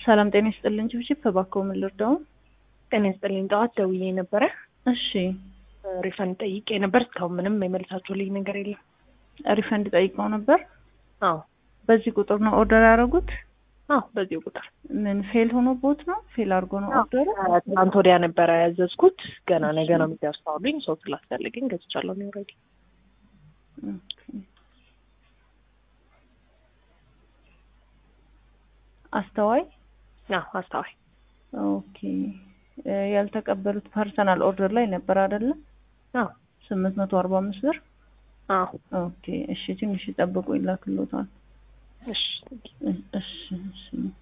ሰላም ጤና ይስጥልኝ። ችብችብ እባክዎ ምን ልርዳው? ጤና ይስጥልኝ። ጠዋት ደውዬ ነበረ እሺ ሪፈንድ ጠይቄ ነበር። እስካሁን ምንም የመልሳችሁልኝ ነገር የለም። ሪፈንድ ጠይቀው ነበር። አዎ በዚህ ቁጥር ነው ኦርደር ያደረጉት? አዎ፣ በዚህ ቁጥር ምን ፌል ሆኖ ቦት ነው? ፌል አድርጎ ነው ኦርደሩ? ትናንት ወዲያ ነበረ ያዘዝኩት። ገና ነገ ነው የሚደርሰውልኝ። ሰው ስላስፈልገኝ ገዝቻለሁ ነው ኦልሬዲ። ኦኬ። አስተዋይ አዎ፣ አስተዋይ ኦኬ። እ ያልተቀበሉት ፐርሰናል ኦርደር ላይ ነበር አይደለ? አዎ ስምንት መቶ አርባ አምስት ብር አዎ። ኦኬ። እሺ ትንሽ ይጠብቁ ይላክሎታል። እሺ እ- እሺ እሺ